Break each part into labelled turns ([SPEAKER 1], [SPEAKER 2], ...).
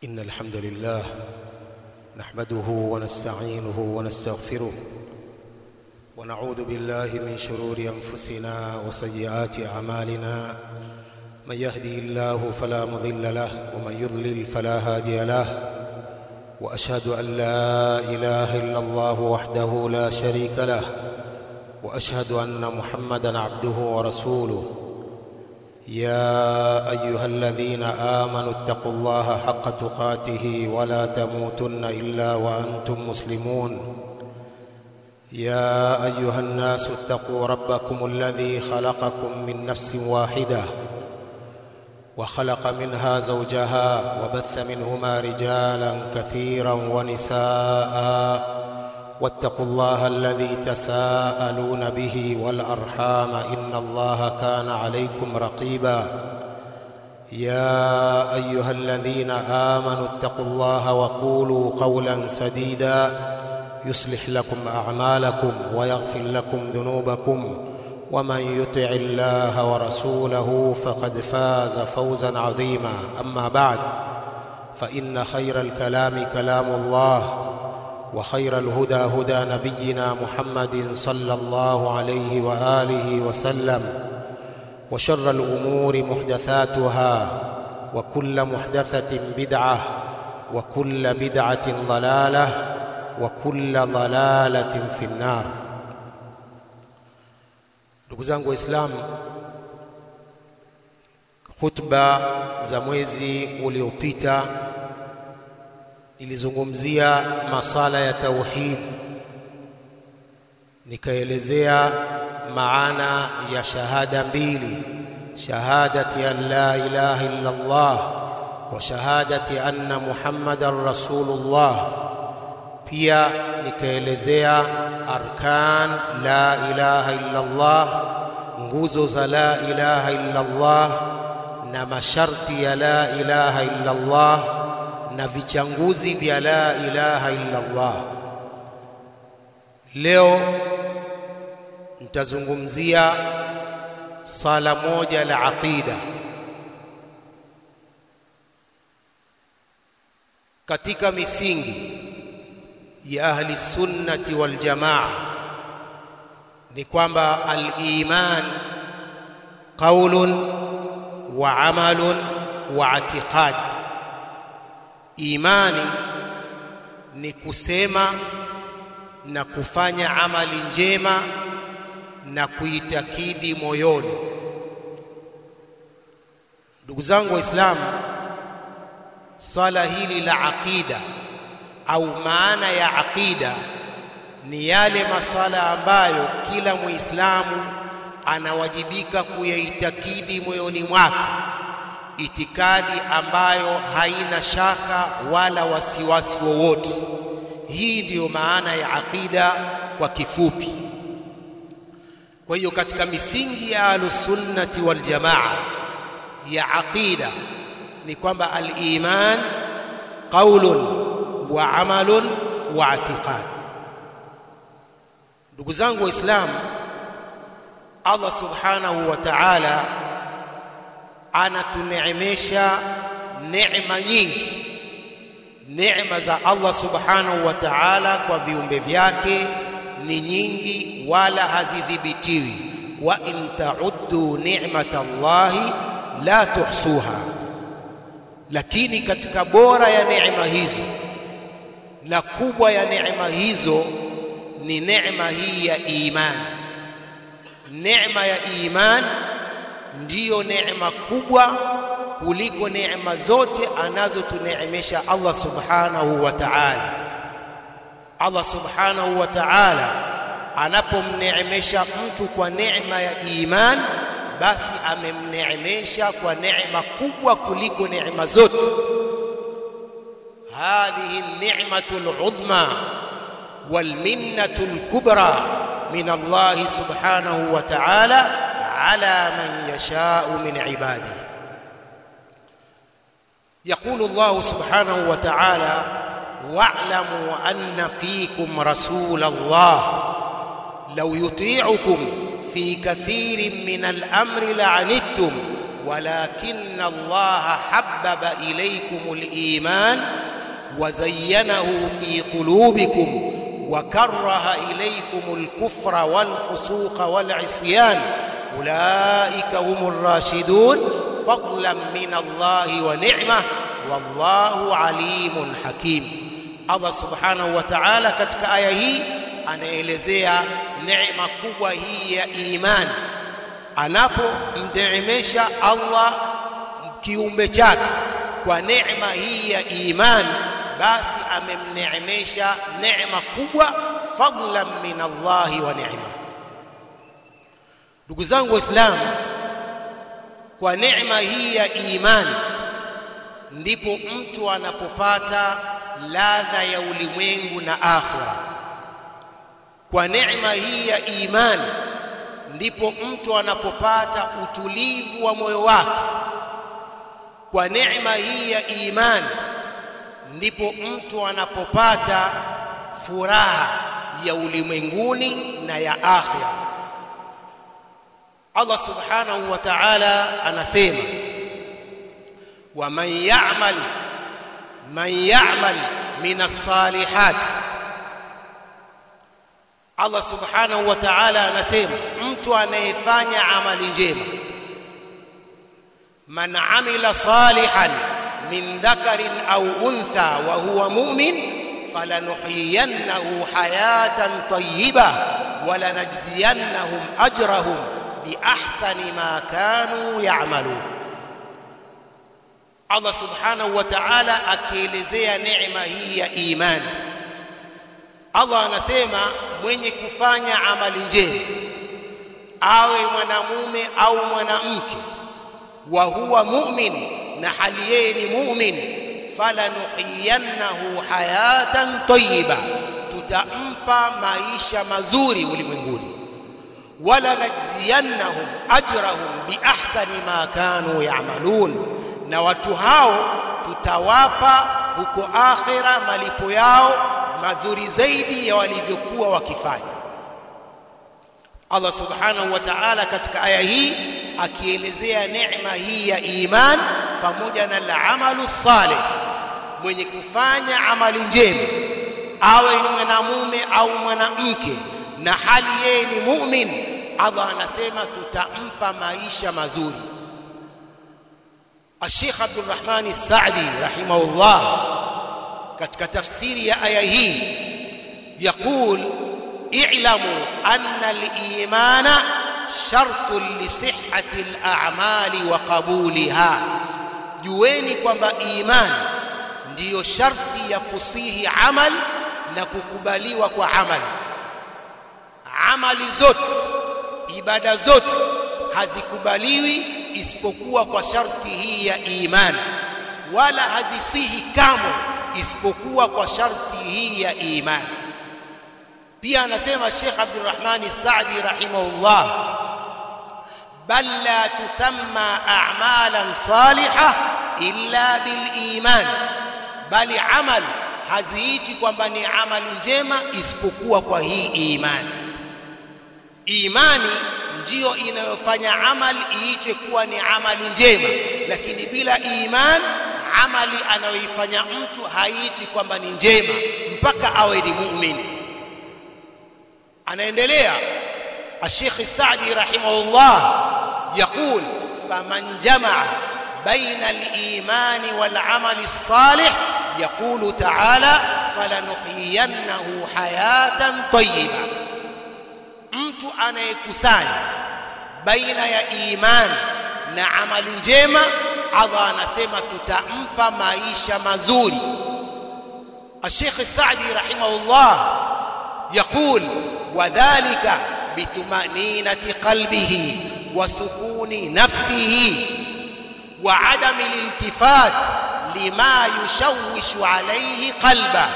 [SPEAKER 1] إن الحمد لله نحمده ونستعينه ونستغفره ونعوذ بالله من شرور أنفسنا وسيئات أعمالنا من يهدي الله فلا مضل له ومن يضلل فلا هادي له وأشهد أن لا إله إلا الله وحده لا شريك له وأشهد أن محمدا عبده ورسوله يا ايها الذين امنوا اتقوا الله حق تقاته ولا تموتن الا وانتم مسلمون يا ايها الناس اتقوا ربكم الذي خلقكم من نفس واحده وخلق منها زوجها وبث منهما رجالا كثيرا ونساء واتقوا الله الذي تساءلون به والارحام ان الله كان عليكم رقيبا يا ايها الذين امنوا اتقوا الله وقولوا قولا سديدا يصلح لكم اعمالكم ويغفر لكم ذنوبكم ومن يطع الله ورسوله فقد فاز فوزا عظيما اما بعد فان خير الكلام كلام الله وخير الهدى هدى نبينا محمد صلى الله عليه واله وسلم وشر الامور محدثاتها وكل محدثه بدعه وكل بدعه ضلاله وكل ضلاله في النار ndugu zangu waislamu khutba za mwezi uliopita nilizungumzia masala ya tauhid nikaelezea maana ya shahada mbili shahadati an la ilaha illa Allah wa shahadati anna Muhammadan rasulullah pia nikaelezea arkan la ilaha illa Allah nguzo za la ilaha illa Allah na masharti ya la ilaha illa Allah na vichanguzi vya la ilaha illa Allah. Leo nitazungumzia sala moja la aqida. Katika misingi ya ahli sunnati wal jamaa ni kwamba al-iman qaulun wa amalun wa i'tiqad imani ni kusema na kufanya amali njema na kuitakidi moyoni. Ndugu zangu Waislamu, swala hili la aqida au maana ya aqida ni yale maswala ambayo kila Muislamu anawajibika kuyaitakidi moyoni mwake itikadi ambayo haina shaka wala wasiwasi wowote. Hii ndiyo maana ya aqida kwa kifupi. Kwa hiyo katika misingi ya ahlusunnati wal jamaa ya aqida ni kwamba al-iman qaulun wa amalun wa i'tiqad. Ndugu zangu Waislamu, Allah subhanahu wa ta'ala anatuneemesha neema nyingi neema za Allah subhanahu wa ta'ala kwa viumbe vyake ni nyingi wala hazidhibitiwi wa in ta'uddu ni'matallahi la tuhsuha lakini katika bora ya neema hizo na kubwa ya neema hizo ni neema hii ya imani neema ya imani ndiyo neema kubwa kuliko neema zote anazotuneemesha Allah subhanahu wa ta'ala. Allah subhanahu wa ta'ala anapomneemesha mtu kwa neema ya iman, basi amemneemesha kwa neema kubwa kuliko neema zote. hadhihi ni'matu al-udhma wal minnatu al-kubra min Allah subhanahu wa ta'ala على من يشاء من عباده يقول الله سبحانه وتعالى واعلموا ان فيكم رسول الله لو يطيعكم في كثير من الامر لعنتم walakin Allah habbaba ilaykum al-iman wa zayyanahu fi qulubikum wa karaha ilaykum al-kufra wal-fusuqa wal-isyan ulaika humur rashidun fadlan min Allah wa ni'mah wallahu alimun hakim Allah subhanahu wa ta'ala katika aya hii anaelezea neema kubwa hii ya imani anapomneemesha Allah kiumbe chake kwa neema hii ya imani basi amemneemesha neema kubwa fadlan min Allah wa ni'ma ndugu zangu waislamu kwa neema hii ya imani ndipo mtu anapopata ladha ya ulimwengu na akhira kwa neema hii ya imani ndipo mtu anapopata utulivu wa moyo wake kwa neema hii ya imani ndipo mtu anapopata furaha ya ulimwenguni na ya akhira Allah subhanahu wa ta'ala anasema ومن يعمل من يعمل من الصالحات Allah subhanahu wa ta'ala anasema mtu anayefanya amali njema man amila salihan min dhakarin au untha wa huwa mu'min falanuhyiyannahu hayatan tayyiba wa lanajziyannahum ajrahum bi ahsani ma kanu ya'malun Allah subhanahu wa ta'ala akielezea neema hii ya imani Allah anasema mwenye kufanya amali njema awe mwanamume au mwanamke wa huwa mu'min na hali yeye ni mu'min falanuhiyannahu hayatan tayyiba tutampa maisha mazuri ulimwenguni wala najziyannahum ajrahum biahsani ma kanu ya'malun na watu hao tutawapa huko akhira malipo yao mazuri zaidi ya walivyokuwa wakifanya Allah subhanahu wa ta'ala katika aya hii akielezea neema hii ya iman pamoja na al-amalu salih mwenye kufanya amali njema awe ni mwanamume au mwanamke na hali yeye ni mu'min Allah anasema tutampa maisha mazuri الشيخ عبد الرحمن السعدي رحمه الله katika tafsiri ya aya hii يقول اعلموا أن الإيمان شرط لصحة الأعمال وقبولها jueni kwamba iman ndiyo sharti ya kusihi amal na kukubaliwa kwa amali amali zote ibada zote hazikubaliwi isipokuwa kwa sharti hii ya imani wala hazisihi kamwe isipokuwa kwa sharti hii ya imani pia anasema Sheikh Abdurrahman Saadi rahimahullah bal la tusamma a'malan salihah illa bil iman bali amal haziiti kwamba ni amali njema isipokuwa kwa hii imani imani ndiyo inayofanya amali iitwe kuwa ni amali njema lakini bila iman amali anayoifanya mtu haiti kwamba ni njema mpaka awe ni muumini anaendelea الشيخ السعدي رحمه الله يقول فمن جمع بين الإيمان والعمل الصالح يقول تعالى فلنحيينه حياة طيبة mtu anayekusanya baina ya iman na amali njema Allah anasema tutampa maisha mazuri الشيخ السعدي رحمه الله يقول وذلك بطمأنينة قلبه وسكون نفسه وعدم الالتفات لما يشوش عليه قلبه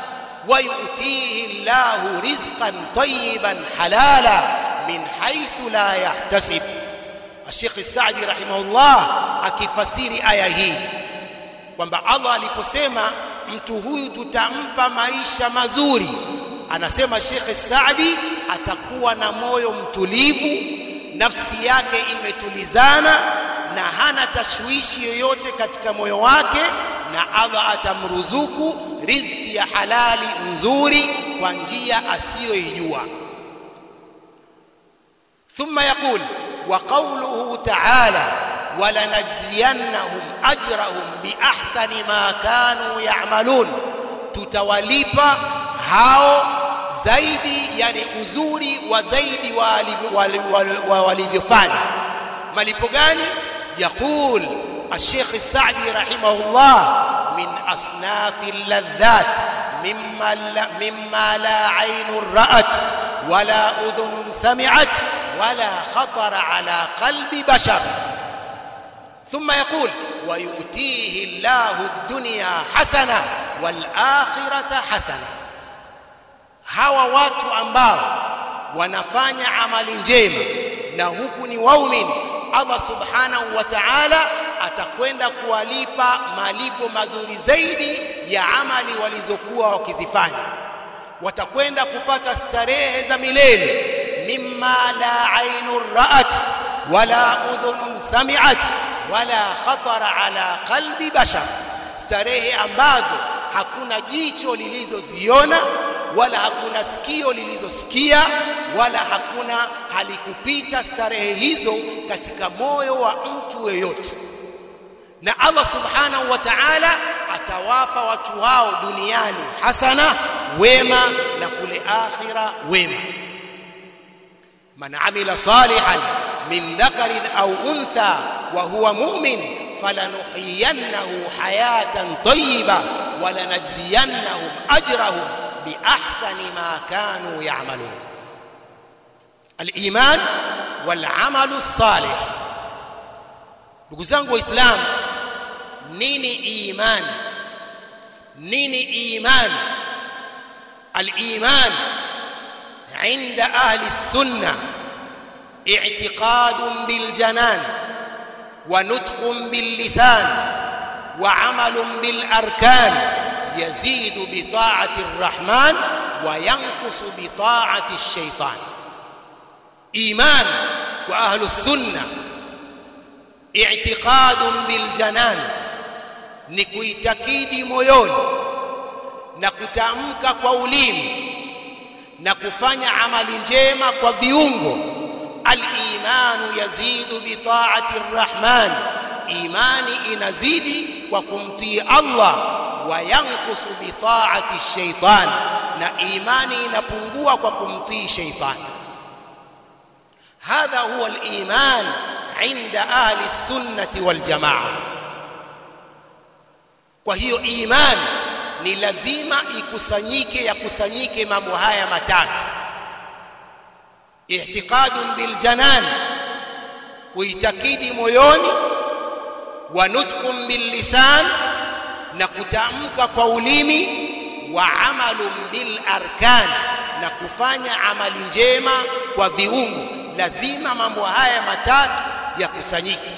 [SPEAKER 1] ويؤتيه الله رزقا طيبا حلالا من حيث لا يحتسب الشيخ السعدي رحمه الله akifasiri aya hii kwamba Allah aliposema mtu huyu tutampa maisha mazuri anasema Sheikh Saadi atakuwa na moyo mtulivu nafsi yake imetulizana na hana tashwishi yoyote katika moyo wake na Allah atamruzuku riziki ya halali nzuri kwa njia asiyoijua ثم يقول وقوله تعالى ولنجزينهم أجرهم بأحسن ما كانوا يعملون tutawalipa hao zaidi yani uzuri wa zaidi wa walivyofanya malipo gani yaqul الشيخ السعدي رحمه الله من أصناف اللذات مما لا, مما لا عين رأت ولا أذن سمعت ولا خطر على قلب بشر ثم يقول ويؤتيه الله الدنيا حسنة والآخرة حسنة hawa watu ambao wanafanya amali njema na huku ni waumini Allah subhanahu wa ta'ala atakwenda kuwalipa malipo mazuri zaidi ya amali walizokuwa wakizifanya watakwenda kupata starehe za milele mimma la ainun ra'at wala udhunun sami'at wala khatara ala qalbi bashar starehe ambazo hakuna jicho lilizoziona wala hakuna sikio lilizosikia wala hakuna halikupita starehe hizo katika moyo wa mtu yeyote na Allah subhanahu wa ta'ala atawapa watu hao duniani hasana wema na kule akhira wema man amila salihan min dhakarin au untha wa huwa mu'min falanuhyiyannahu hayatan tayyiba walanajziyannahum ajrahum biahsani ma kanu ya'malun al-iman wal 'amalu salih ndugu zangu waislamu nini iman nini iman al-iman عند أهل السنة اعتقاد بالجنان ونطق باللسان وعمل بالأركان يزيد بطاعة الرحمن وينقص بطاعة الشيطان إيمان وأهل السنة اعتقاد بالجنان نكويتكيد moyoni na kutamka kwa ulimi na kufanya amali njema kwa viungo al-imanu yazidu bi ta'ati ar-rahman imani inazidi kwa kumtii Allah wa yankusu bi ta'ati ash-shaytan na imani inapungua kwa kumtii shaytan hadha huwa al-iman عند أهل السنة والجماعة kwa hiyo imani ni lazima ikusanyike yakusanyike mambo haya matatu i'tiqadun bil janan kuitakidi moyoni wa nutqun bil lisan na kutamka kwa ulimi wa amalun bil arkan na kufanya amali njema kwa viungo lazima mambo haya matatu yakusanyike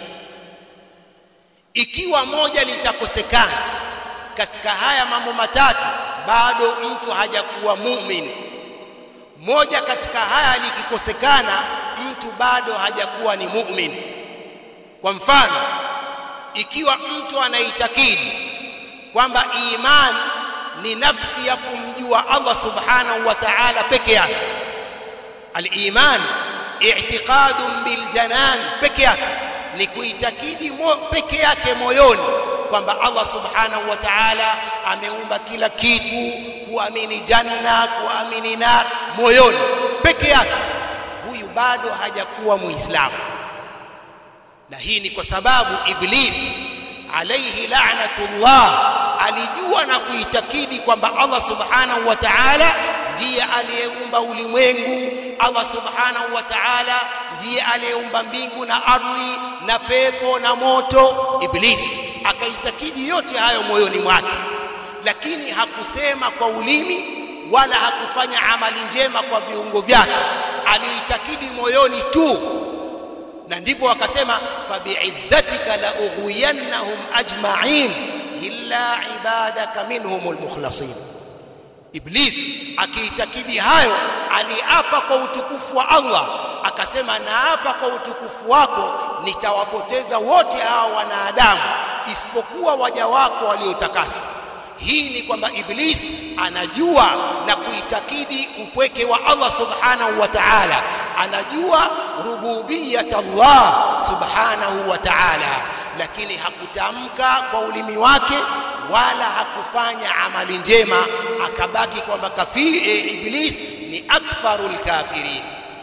[SPEAKER 1] ikiwa moja litakosekana katika haya mambo matatu bado mtu hajakuwa muumini moja katika haya likikosekana mtu bado hajakuwa ni muumini kwa mfano ikiwa mtu anaitakidi kwamba iman ni nafsi ya kumjua Allah subhanahu wa ta'ala peke yake al-iman i'tiqadun bil janan peke yake ni kuitakidi peke yake moyoni kwamba Allah subhanahu wa ta'ala ameumba kila kitu kuamini janna kuamini nar moyoni peke yake huyu bado hajakuwa muislamu na hii ni kwa sababu iblis alayhi la'natullah alijua na kuitakidi kwamba Allah subhanahu wa ta'ala ndiye aliyeumba ulimwengu Allah subhanahu wa ta'ala ndiye aliyeumba mbingu na ardhi na pepo na moto iblisi akaitakidi yote hayo moyoni mwake lakini hakusema kwa ulimi wala hakufanya amali njema kwa viungo vyake aliitakidi moyoni tu na ndipo akasema fabi'izzatika la ughwiyannahum ajma'in illa ibadaka minhumul mukhlasin iblis akiitakidi hayo aliapa kwa utukufu wa Allah akasema naapa kwa utukufu wako nitawapoteza wote hao wanadamu isipokuwa waja wako waliotakaswa hii ni kwamba iblis anajua na kuitakidi upweke wa Allah subhanahu wa ta'ala anajua rububiyat Allah subhanahu wa ta'ala lakini hakutamka kwa ulimi wake wala hakufanya amali njema akabaki kwamba kafiri e, iblis ni akfarul kafirin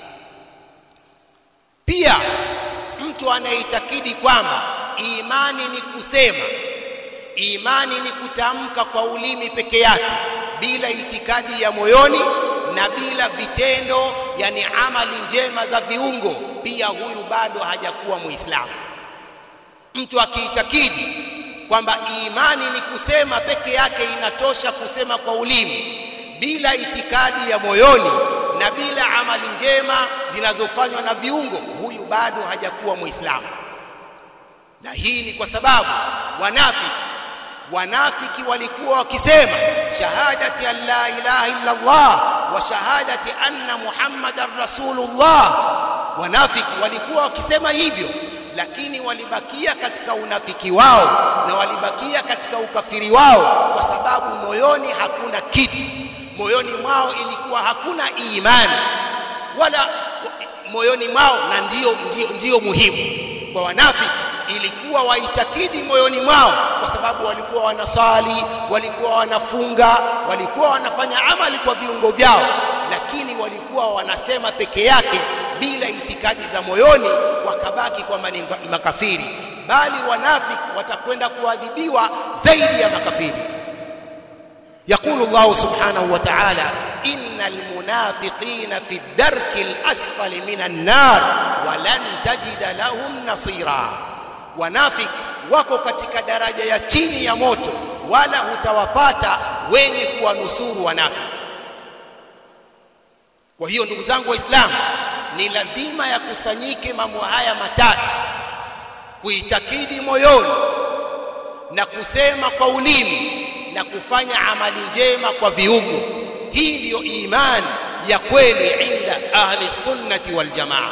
[SPEAKER 1] pia mtu anayeitakidi kwamba imani ni kusema imani ni kutamka kwa ulimi peke yake bila itikadi ya moyoni na bila vitendo yani amali njema za viungo pia huyu bado hajakuwa muislamu mtu akiitakidi kwamba imani ni kusema peke yake inatosha kusema kwa ulimi bila itikadi ya moyoni na bila amali njema zinazofanywa na viungo huyu bado hajakuwa muislamu na hii ni kwa sababu wanafiki wanafiki walikuwa wakisema shahadati an la ilaha illa Allah wa shahadati anna muhammadan rasulullah wanafiki walikuwa wakisema hivyo lakini walibakia katika unafiki wao na walibakia katika ukafiri wao kwa sababu moyoni hakuna kitu moyoni mwao ilikuwa hakuna imani wala moyoni mwao na ndiyo, ndiyo, ndiyo muhimu kwa wanafiki ilikuwa waitakidi moyoni mwao kwa sababu walikuwa wanasali walikuwa wanafunga walikuwa wanafanya amali kwa viungo vyao lakini walikuwa wanasema peke yake bila itikadi za moyoni wakabaki kwamba ni makafiri bali wanafiki watakwenda kuadhibiwa zaidi ya makafiri يقول الله سبحانه وتعالى إن المنافقين في الدرك الأسفل من النار ولن تجد لهم نصيرا wanafik wako katika daraja ya chini ya moto wala hutawapata wenye kuwanusuru wanafiki kwa hiyo ndugu zangu waislamu ni lazima yakusanyike mambo haya matatu kuitakidi moyoni na kusema kwa ulimi na kufanya amali njema kwa viungo hii ndiyo imani ya kweli inda ahli sunnati wal jamaa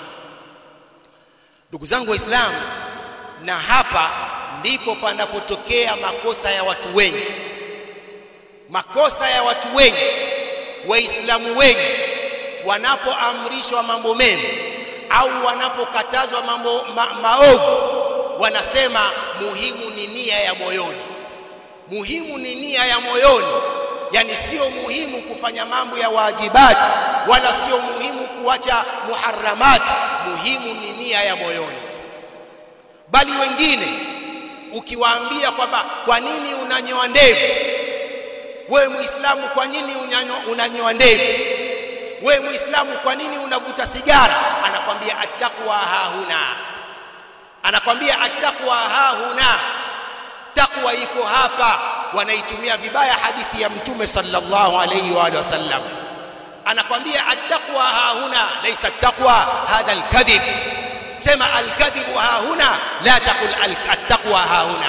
[SPEAKER 1] ndugu zangu waislamu na hapa ndipo panapotokea makosa ya watu wengi makosa ya watu wengi waislamu wengi wanapoamrishwa mambo mema au wanapokatazwa mambo ma, maovu wanasema muhimu ni nia ya moyoni muhimu ni nia ya moyoni yani sio muhimu kufanya mambo ya wajibati wala sio muhimu kuacha muharramati muhimu ni nia ya moyoni bali wengine ukiwaambia kwamba kwa nini unanyoa ndevu wewe muislamu kwa nini unanyoa ndevu wewe muislamu kwa nini unavuta sigara anakwambia attaqwa hahuna anakwambia attaqwa hahuna takwa iko hapa wanaitumia vibaya hadithi ya mtume sallallahu alayhi wa alihi wasallam anakwambia attaqwa hahuna laysa attaqwa hadha alkadhib sema alkadhibu hahuna la taqul attaqwa hahuna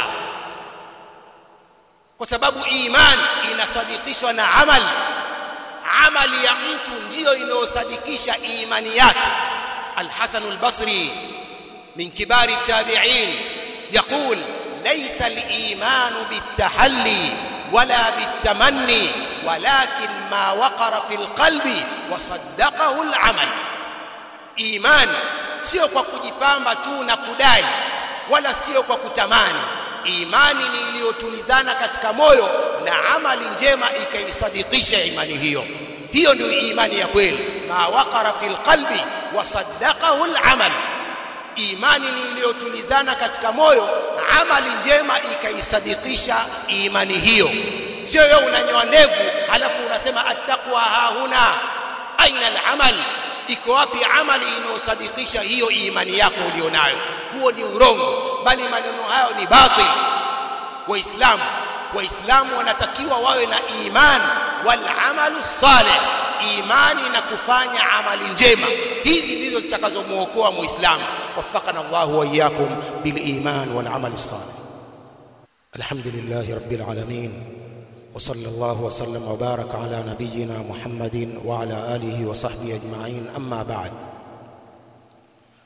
[SPEAKER 1] kwa sababu iman inasadikishwa na amal amali ya mtu ndiyo inayosadikisha imani yake الحسن البصري من كبار التابعين يقول ليس الإيمان بالتحلي ولا بالتمني ولكن ما وقر في القلب وصدقه العمل إيمان sio kwa kujipamba tu na kudai wala sio kwa kutamani imani ni iliyotulizana katika moyo na amali njema ikaisadikisha imani hiyo hiyo ndio imani ya kweli ma waqara fil qalbi wa saddaqahu al-amal imani ni iliyotulizana katika moyo amali njema ikaisadikisha imani hiyo sio wewe unanyoa ndevu halafu unasema attaqwa hahuna aina al-amal iko wapi amali inayosadikisha hiyo imani yako ulionayo huo ni urongo bali maneno hayo ni batil waislamu waislamu wanatakiwa wawe na iman wal amalu salih imani na kufanya amali njema hizi ndizo zitakazomuokoa muislamu وفقنا الله واياكم بالايمان والعمل الصالح الحمد لله رب العالمين وصلى الله وسلم وبارك على نبينا محمد وعلى اله وصحبه اجمعين اما بعد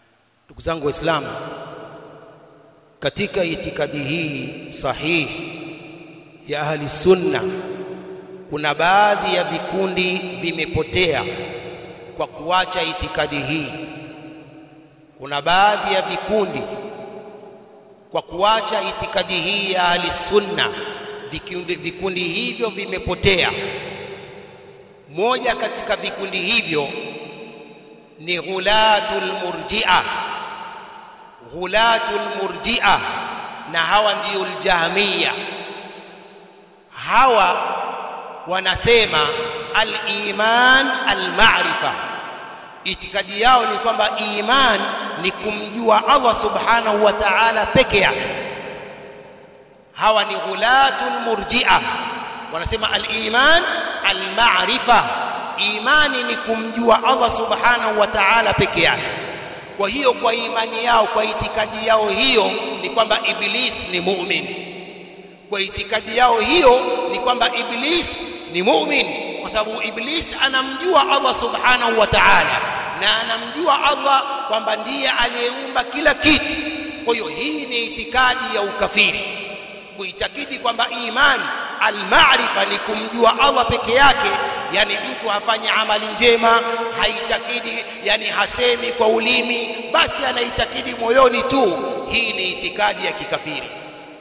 [SPEAKER 1] ndugu zangu waislamu katika itikadi hii sahihi ya ahli sunna kuna baadhi ya vikundi vimepotea kwa kuacha itikadi hii kuna baadhi ya vikundi kwa kuacha itikadi hii ya ahli sunna vikundi, vikundi hivyo vimepotea moja katika vikundi hivyo ni ghulatul murji'a ghulatul murji'a na hawa ndio aljahmiya hawa wanasema al-iman al-ma'rifa itikadi yao ni kwamba iman ni kumjua Allah subhanahu wa ta'ala peke yake hawa ni ghulatul murji'a wanasema al-iman al-ma'rifa imani ni kumjua Allah subhanahu wa ta'ala peke yake kwa hiyo kwa imani yao kwa itikadi yao hiyo ni kwamba iblis ni mu'min kwa itikadi yao hiyo ni kwamba iblis ni mu'min kwa sababu iblis anamjua Allah subhanahu wa ta'ala na anamjua Allah kwamba ndiye aliyeumba kila kitu kwa hiyo hii ni itikadi ya ukafiri kuitakidi kwamba imani almaarifa ni kumjua Allah peke yake yani mtu hafanye amali njema haitakidi yani hasemi kwa ulimi basi anaitakidi moyoni tu hii ni itikadi ya kikafiri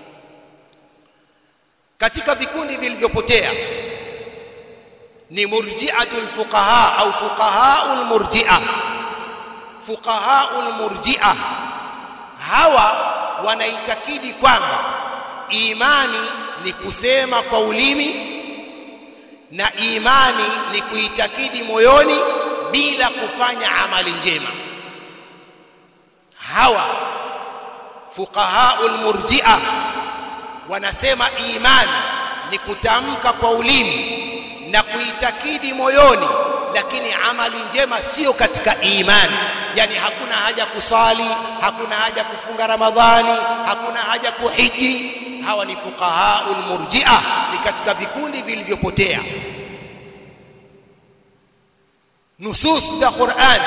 [SPEAKER 1] katika vikundi vilivyopotea ni murji'atul fuqaha au fuqahaul murji'a fuqahaul murji'a hawa wanaitakidi kwamba imani ni kusema kwa ulimi na imani ni kuitakidi moyoni bila kufanya amali njema hawa fuqahaul murji'a wanasema imani ni kutamka kwa ulimi na kuitakidi moyoni lakini amali njema sio katika imani yani hakuna haja kusali hakuna haja kufunga ramadhani hakuna haja kuhiji hawa ni fuqahaul murji'a ni katika vikundi vilivyopotea nusus za Qur'an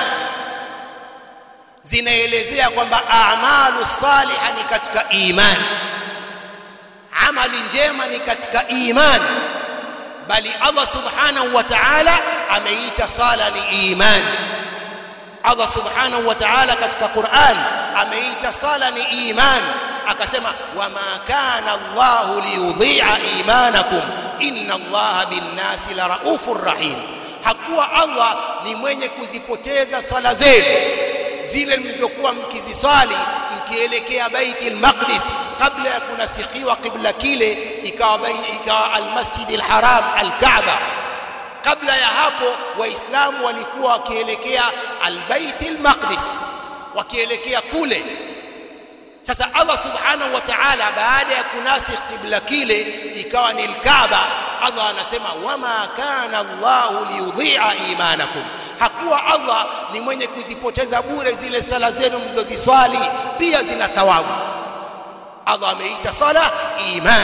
[SPEAKER 1] zinaelezea kwamba a'malu salihah ni katika imani amali njema ni katika imani bali Allah subhanahu wa ta'ala ameita sala ni imani Allah subhanahu wa ta'ala katika Qur'an ameita sala ni imani akasema wama kana Allah liyudhi'a imanakum inna Allah bin-nasi la raufur rahim hakuwa Allah ni mwenye kuzipoteza swala zenu zile mlizokuwa mkiziswali mkielekea Baitul Maqdis kabla ya kunasikhiwa kibla kile ikawa ikawa al-Masjid al-Haram al-Kaaba kabla ya hapo waislamu walikuwa wakielekea al-Bait al-Maqdis wakielekea kule sasa Allah subhanahu wa ta'ala baada ya kunasikh kibla kile ikawa ni al-Kaaba Allah anasema wama kana Allahu liyudhi'a imanakum hakuwa Allah ni mwenye kuzipoteza bure zile sala zenu mlizoziswali pia zina thawabu Allah ameita sala iman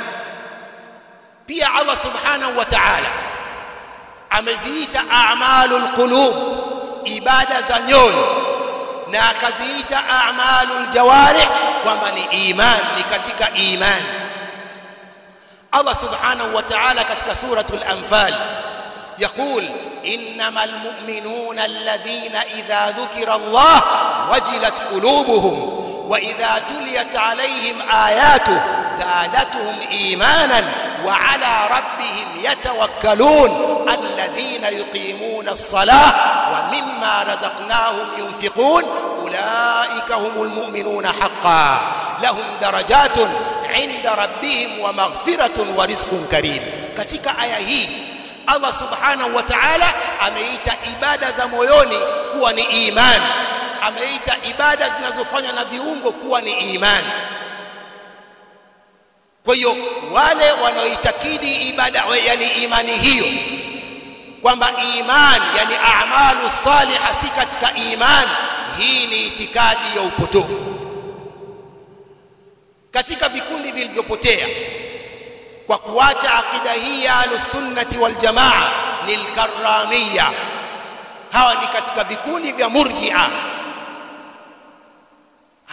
[SPEAKER 1] pia Allah subhanahu wa ta'ala ameziita a'malul qulub ibada za nyoyo na akaziita a'malul jawarih kwamba ni iman ni katika iman Allah subhanahu wa ta'ala katika suratul anfal يقول انما المؤمنون الذين اذا ذكر الله وجلت قلوبهم واذا تليت عليهم اياته زادتهم ايمانا وعلى ربهم يتوكلون الذين يقيمون الصلاه ومما رزقناهم ينفقون اولئك هم المؤمنون حقا لهم درجات عند ربهم ومغفره ورزق كريم katika aya hii Allah subhanahu wa ta'ala ameita ibada za moyoni kuwa ni imani ameita ibada zinazofanywa na viungo kuwa ni imani kwa hiyo wale wanaoitakidi ibada yani imani hiyo kwamba imani yani a'malu salihah si katika imani hii ni itikadi ya upotofu katika vikundi vilivyopotea kwa kuacha akida hii ya alusunnati wal jamaa ni alkarramia hawa ni katika vikundi vya murji'a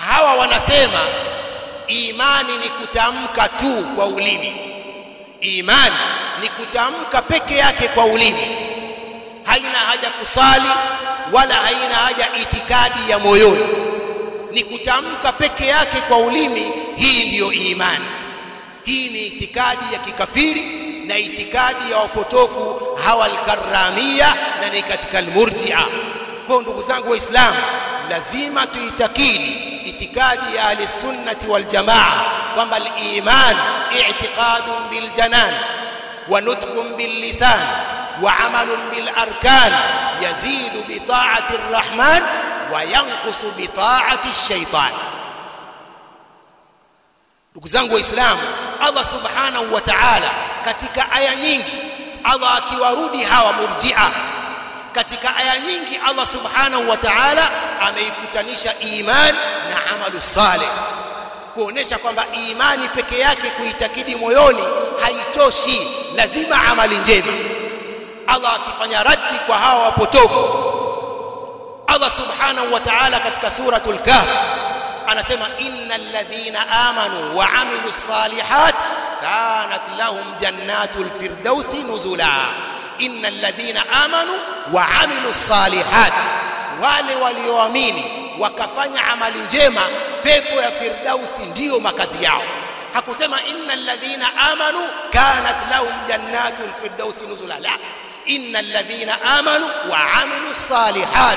[SPEAKER 1] hawa wanasema imani ni kutamka tu kwa ulimi imani ni kutamka peke yake kwa ulimi haina haja kusali wala haina haja itikadi ya moyoni ni kutamka peke yake kwa ulimi hii ndiyo imani hii ni itikadi ya kikafiri na itikadi ya wapotofu hawa alkaramia na ni katika almurjia kwa ndugu zangu waislamu lazima tuitakidi itikadi ya ahli sunnati wal jamaa kwamba al-iman i'tiqadun bil janan wa nutqun bil lisan wa amalun bil arkan yazidu bi ta'ati ar-rahman wa yanqusu bi ta'ati ash-shaytan ndugu zangu waislamu Allah subhanahu wa ta'ala katika aya nyingi Allah akiwarudi hawa murji'a katika aya nyingi Allah subhanahu wa ta'ala ameikutanisha iman na amalu saleh kuonesha kwamba imani peke yake kuitakidi moyoni haitoshi lazima amali njema Allah akifanya raddi kwa hawa wapotofu Allah subhanahu wa ta'ala katika suratul kahf anasema innal ladhina amanu wa amilus salihat kanat lahum jannatul firdausi nuzula innal ladhina amanu wa amilus salihat wale walioamini wakafanya amali njema pepo ya firdausi ndiyo makazi yao hakusema innal ladhina amanu kanat lahum jannatul firdausi nuzula la innal ladhina amanu wa amilus salihat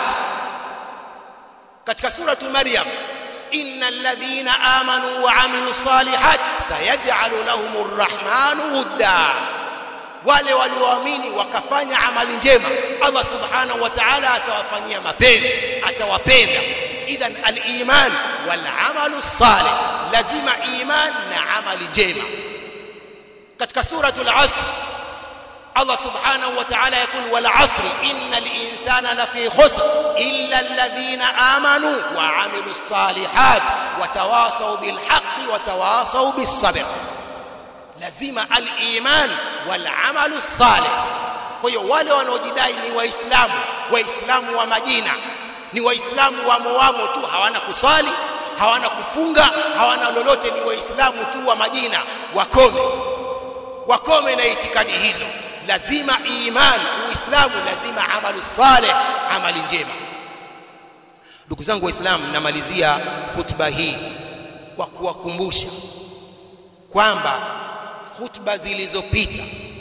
[SPEAKER 1] katika suratu maryam innal ladhina amanu wa amilus salihat sayaj'alu lahumur rahmanu wudda wale walioamini wakafanya amali njema Allah subhanahu wa ta'ala atawafanyia mapenzi atawapenda idhan al-iman wal amalu salih lazima iman na amali njema katika suratul asr Allah subhanahu wa ta'ala yakul wal asri innal insana lafi khusr illa alladhina amanu wa amilus salihat wa tawasaw bil haqqi wa tawasaw bis sabr lazima al-iman wal amalu salih kwa hiyo wale wanaojidai ni waislamu waislamu wa majina ni waislamu wamo wamo tu hawana kuswali hawana kufunga hawana lolote ni waislamu tu wa majina wakome wakome na itikadi hizo lazima iman uislamu lazima amalu salih amali njema ndugu zangu waislamu namalizia hutuba hii kwa kuwakumbusha kwamba hutuba zilizopita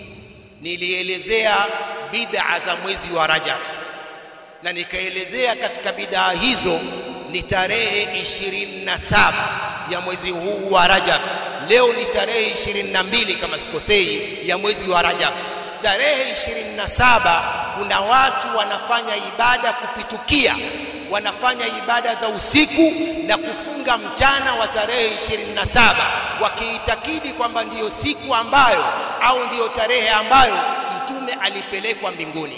[SPEAKER 1] nilielezea bid'a za mwezi wa Rajab na nikaelezea katika bid'a hizo ni tarehe 27 ya mwezi huu wa Rajab leo ni tarehe 22 kama sikosei ya mwezi wa Rajab tarehe 27 kuna watu wanafanya ibada kupitukia wanafanya ibada za usiku na kufunga mchana wa tarehe 27 wakiitakidi kwamba ndiyo siku ambayo au ndiyo tarehe ambayo mtume alipelekwa mbinguni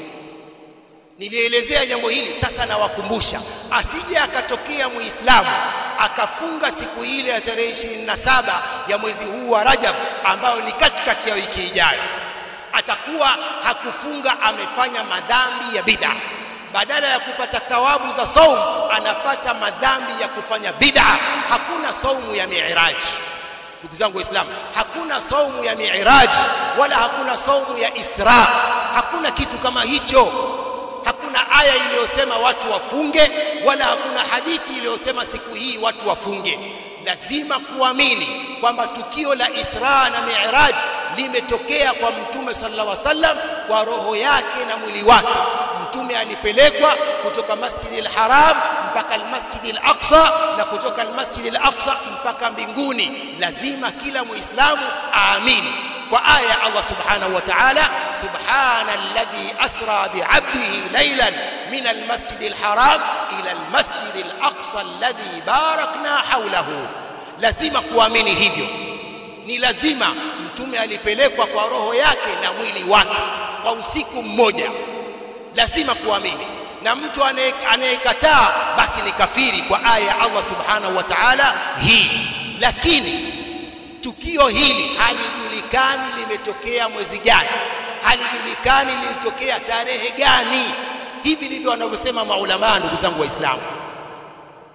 [SPEAKER 1] nilielezea jambo hili sasa nawakumbusha asije akatokea muislamu akafunga siku ile ya tarehe 27 ya mwezi huu wa Rajab ambayo ni katikati ya wiki ijayo atakuwa hakufunga amefanya madhambi ya bid'a badala ya kupata thawabu za saum anapata madhambi ya kufanya bid'a hakuna saumu ya mi'raj ndugu zangu waislamu hakuna saumu ya mi'raj wala hakuna saumu ya isra hakuna kitu kama hicho hakuna aya iliyosema watu wafunge wala hakuna hadithi iliyosema siku hii watu wafunge lazima kuamini kwamba tukio la Isra na Mi'raj limetokea kwa mtume sallallahu alaihi wasallam kwa roho yake na mwili wake mtume alipelekwa kutoka Masjidil Haram mpaka al-Masjidil Aqsa na kutoka al-Masjidil Aqsa mpaka mbinguni lazima kila muislamu aamini kwa aya ya Allah subhanahu wa ta'ala subhana alladhi asra bi'abdihi laylan min al-masjidil haram ila al-masjidil aqsa alladhi barakna hawlahu lazima kuamini hivyo ni lazima mtume alipelekwa kwa roho yake na mwili wake kwa usiku mmoja lazima kuamini na mtu anayekataa basi ni kafiri kwa aya ya Allah subhanahu wa ta'ala hii lakini tukio hili halijulikani limetokea mwezi gani halijulikani lilitokea tarehe gani hivi ndivyo wanavyosema maulama ndugu zangu waislamu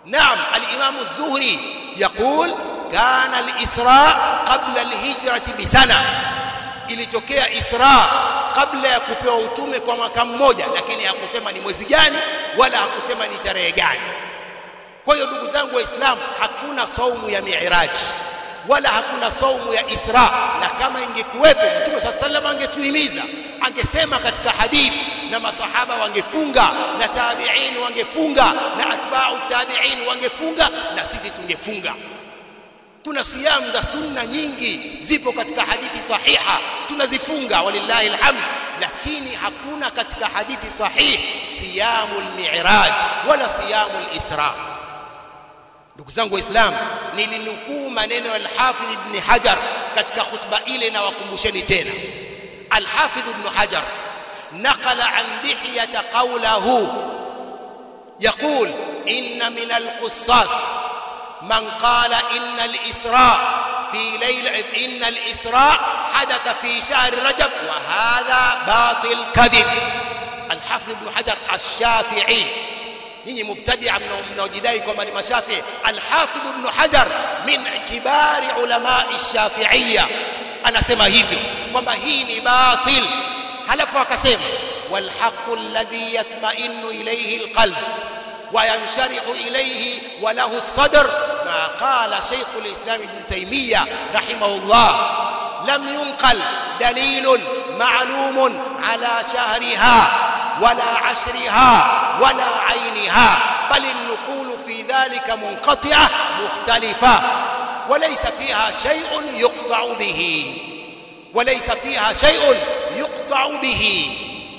[SPEAKER 1] نعم الإمام الزهري يقول كان الإسراء قبل الهجرة بسنة ilitokea Isra kabla ya kupewa utume kwa mwaka mmoja, lakini hakusema ni mwezi gani wala hakusema ni tarehe gani. Kwa hiyo ndugu zangu Waislamu, hakuna saumu ya Miiraji wala hakuna saumu ya Isra, na kama ingekuwepo Mtume saa sallam angetuhimiza, angesema katika hadithi, na masahaba wangefunga na tabiin wangefunga na atbau tabiin wangefunga na sisi tungefunga. Kuna siyamu za sunna nyingi zipo katika hadithi sahiha, tunazifunga walillahi alhamd, lakini hakuna katika hadithi sahihi siyamu almiraj wala siyamu alisra. Ndugu zangu Waislamu, nilinukuu maneno ya Alhafidh Ibn Hajar katika khutba ile, na wakumbusheni tena. Alhafidh Ibn Hajar naqala an Dihyata qawlahu yaqul inna min alqussas من قال إن الإسراء في ليلة إن الإسراء حدث في شهر رجب وهذا باطل كذب الحافظ ابن حجر الشافعي ninyi mubtadia mnaojidai kwamba ni mashafii alhafidh ibn hajar min kibari ulamai shafiiya anasema hivyo kwamba hii ni batil halafu akasema walhaqu alladhi yatmainu ilayhi alqalb وينشرح إليه وله الصدر ما قال شيخ الإسلام ابن تيمية رحمه الله لم ينقل دليل معلوم على شهرها ولا عشرها ولا عينها بل النقول في ذلك منقطعة مختلفة وليس فيها شيء يقطع به وليس فيها شيء يقطع به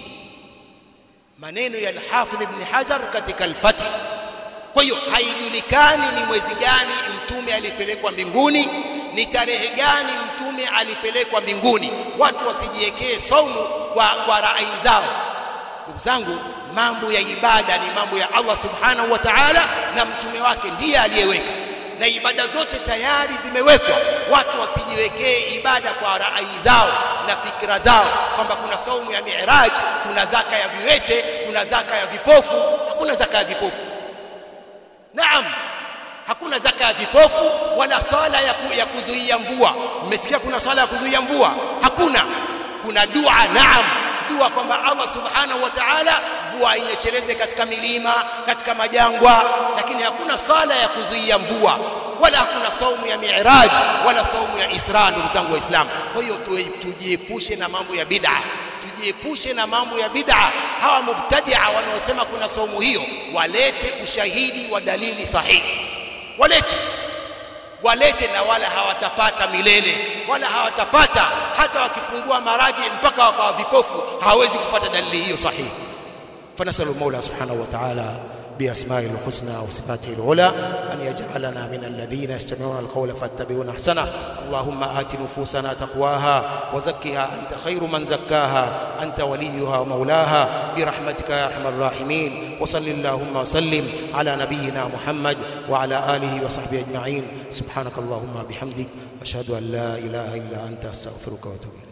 [SPEAKER 1] maneno ya Al-Hafidh Ibn Hajar katika Al-Fath. Kwa hiyo haijulikani ni mwezi gani mtume alipelekwa mbinguni, ni tarehe gani mtume alipelekwa mbinguni. Watu wasijiwekee saumu kwa, kwa rai zao. Ndugu zangu, mambo ya ibada ni mambo ya Allah subhanahu wa ta'ala, na mtume wake ndiye aliyeweka na ibada zote tayari zimewekwa. Watu wasijiwekee ibada kwa rai zao na fikra zao, kwamba kuna saumu ya Mi'raj, kuna zaka ya viwete, kuna zaka ya vipofu. Hakuna zaka ya vipofu. Naam, hakuna zaka ya vipofu wala swala ya, ku, ya kuzuia mvua. Mmesikia kuna swala ya kuzuia mvua? Hakuna. Kuna dua, naam, dua kwamba Allah subhanahu wa ta'ala mvua inyesheleze katika milima, katika majangwa, lakini hakuna sala ya kuzuia mvua wala hakuna saumu ya Mi'raj wala saumu ya Isra. Ndugu zangu Waislamu, kwa hiyo tujiepushe na mambo ya bid'a, tujiepushe na mambo ya bid'a. Hawa mubtadia wanaosema kuna saumu hiyo, walete ushahidi wa dalili sahihi, walete walete, na wala hawatapata milele, wala hawatapata hata wakifungua maraji mpaka wakawa vipofu, hawawezi kupata dalili hiyo sahihi. فنسأل المولى سبحانه وتعالى بأسمائه الحسنى وصفاته العلى أن يجعلنا من الذين يستمعون القول فاتبعون أحسنه اللهم آت نفوسنا تقواها وزكها أنت خير من زكاها أنت وليها ومولاها برحمتك يا أرحم الراحمين وصل اللهم وسلم على نبينا محمد وعلى آله وصحبه أجمعين سبحانك اللهم بحمدك أشهد أن لا إله إلا أنت أستغفرك وأتوب إليك